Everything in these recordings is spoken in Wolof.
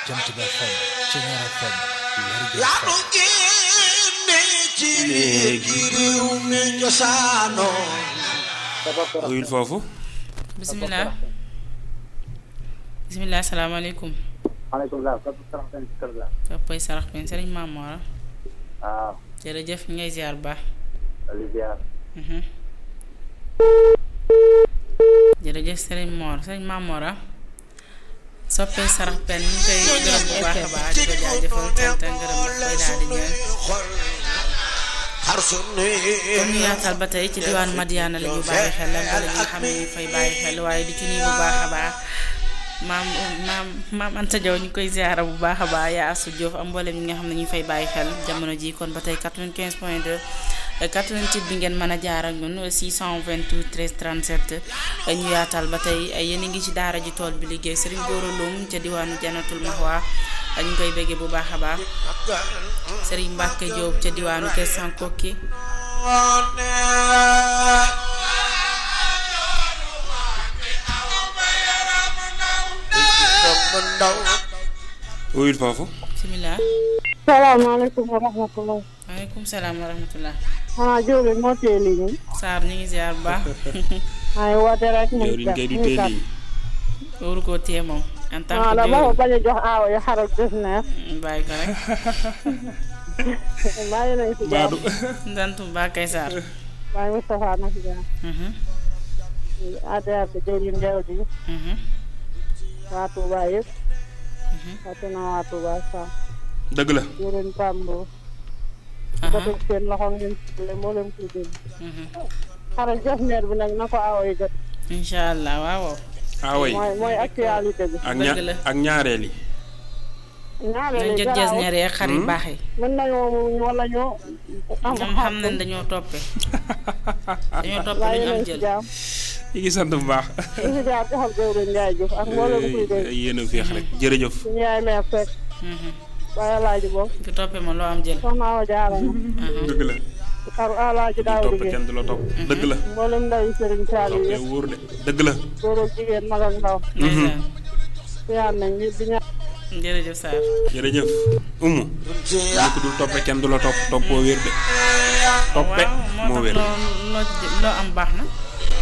Jant Ba FM Ceñeer FM Lergui yaanu FM génne ci léegi réew mi cosaanoo wuyul foofu bisimilah bisimilah salaamaaleykum maaleykum salaam kàddu sarax benn ci kër la. toppay sarax ben sëriñ Mamora waaw jërëjëf ñu ngay ziar bu baax Olivier. Mhm. jërëjëf sëriñ Mor sëriñ Mamora soppee sarax pen ñu koy gërëm bu baax a baax di ko jaajëfal cant ak ngërëm daf koy daal di ñëw xar sunu kon ñu yaatal ba tey ci diwaanu Madiana la ñu bàyyi xel ak wala ñi nga xam ne ñu fay bàyyi xel waaye di ci nii bu baax a baax maam maam maam Anta Diaw ñu koy ziara bu baax a baax yaa Asu Diouf am mboolem ñi nga xam ne ñu fay bàyyi xel jamono ji kon ba tey 95 point 2 88 bi ngeen mën a jaar ak ñun 628 13 37 ñu yaatal ba tey yéen a ngi ci daara ji tool bi liggéey Serigne Gora Loum ca diwaanu Janatul Mahwa ñu ngi koy béggee bu baax a baax Serigne Mbacke Diop ca diwaanu Kër Sankokki wuyul foofu bisimilah salaamaaleykum wa rahmatulah. maaleykum salaam wa rahmatullah ah Diop moo téye lii nii. Saar ñu ngi ziar bu baax maa ngi woote rek. mu jëwriñ kay du mu teel kat. yi waru koo téye moom en tant ah que dama ko jëwriñ bañ a jox aawa yi xaral def neef. bàyyi ko rek maa ngi lay si baadu jàmm. sant bu baax kay Saar maa ngi Moustapha na si jàmm. Mhm, ADR bi jëwriñ Ndew di mhm, waa Touba yëpp. fàtte naa waa Touba sax. dëgg la jëwriñ Pambo. aha, ba teg seen loxo ngeen tuddee moo leen koy dégg. mhm. xaral def neef bi nag na ko aawa yi jot. incha allah waaw away mooy mooy actualité bi. ak dëgg la. ña ak ñaareel yi ñaareel nañ yi jot jes garaaw. ñaar xar yu baax yi mën nañoo wala ñoo. am ñoom xam nañ dañoo toppe dañoo toppe waaye duñu am nañ si jël jàmm. yi ngi sant bu baax li si jaar joxal jëwriñ Ndiaye Diouf ak mboolem kuy dégg. yéen a féex rek jërëjëf suñu yaay meer fekk Mhm. waaye alaaji boobu ku toppe ma loo am jël soxna Awa Jaara Mhm. dëgg la xaru alaaji di daaw topp liggéey kenn du la topp dëgg la mboolem ndaw yi sëriñ Saali toppee yëpp wóor de dëgg la góor ak jigéen mag ak ndaw ndeysaan siyaan nañ ñi di ñaan jërëjëf Saar jërëjëf umu ñu ko dul toppe kenn du la topp toppoo wér de toppe waaw moo moo wér tax loo loo loo am baax na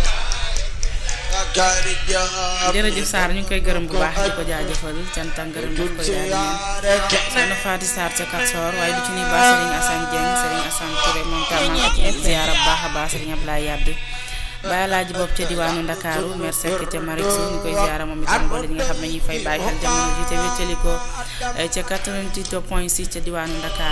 jërëjëf Saar ñu ngi koy gërëm bu baax di ko jaajëfal cant ak ngërëm daf koy daal di ñëw soxna Faati Sarr ca Katsor waaye du ci ni baax Serigne Assane Dieng Serigne Assane Touré moom tam maa ngi ko ci ziara bu baax a baax Serigne Ablaye Yaddi Baye Alaaji bopp ca diwaanu Ndakaaru maire Seck ca Marixou ñu koy ziara moom itam boole ñi nga xam ne ñuy fay bàyyi xel jamono ji te wéccali ko ca 88 point 6 ca diwaanu Ndakaaru